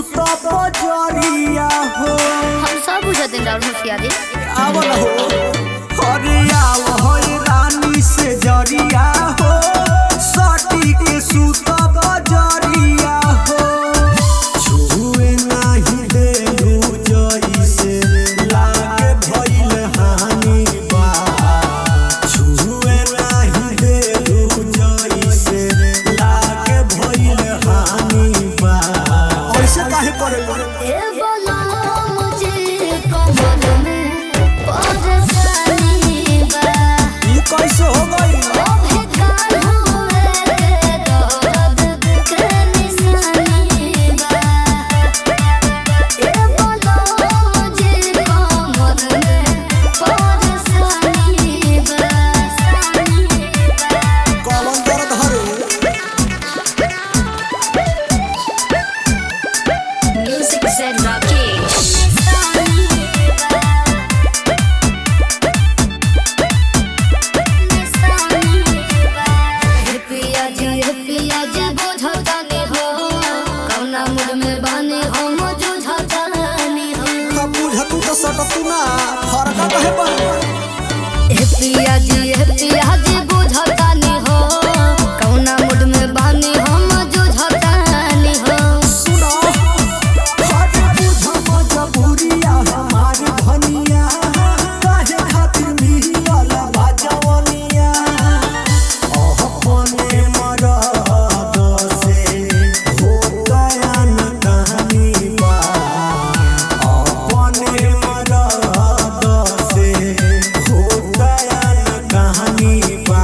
सुत बजरिया हो हम सब बुझते राहुल होशियारी आवल हो अरे आव हो रानी से जरिया हो सटी के सुत बजरिया हो छुए नाही देलू जइसे लागे भइल हानि बा छुए नाही देलू जइसे लागे भइल हानि बा ऐसे काहे करेला ए बोला मुझे कमर में परेशानी बा ई कैसे हो गई ओ बेकार हुए के दर्द के निशानी बा ए बोला मुझे कमर में परेशानी बा कौन दर्द हरे Music said Rakesh. पिया जी पिया जी बुझतानी हो कौना मूड में बानी हो मुझुझतानी हो अब बुझतू तो सटतू ना फरका कहे पर ए पिया जी ए पिया जी बुझतानी हो कौना मूड में बानी हो मुझुझतानी हो सुनो हट बुझ मजबूरिया हमारी धनिया काहे खातिर मिलल बाजवनिया अपने मरद से हो गया न कहानी बा अपने मरद से हो गया न कहानी बा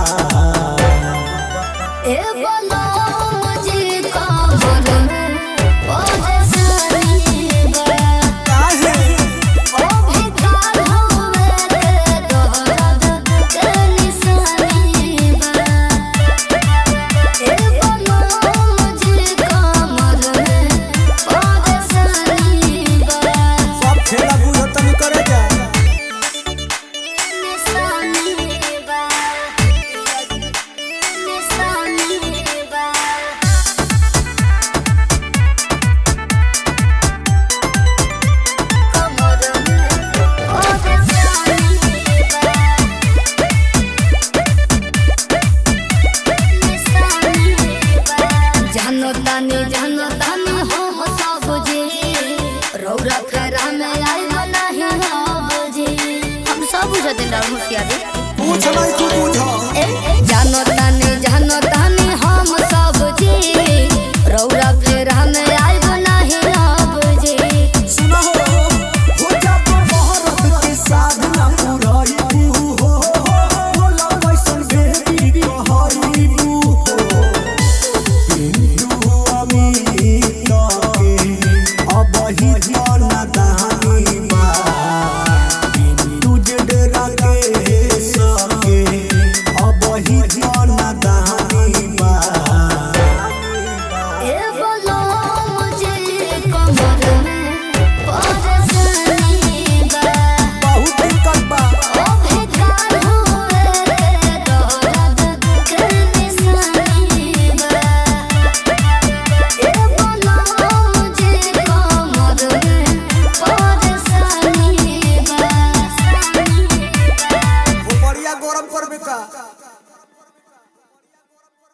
ए बोलो मुझे कमर में परेशानी बा काहे ओ बेकार हुए के दर्द के निशानी बा ए बोलो मुझे कमर में परेशानी बा सब खेला बुझतनी करे जा निशानी बा निशानी बा कमर में परेशानी बा जानो तानी जानो तानी हो हो सब जी रौरा फेरा में आई नहीं हो जी हम सब बुझते राहुल होशियारी पूछ नहीं तू बुझ ए, जानो तानी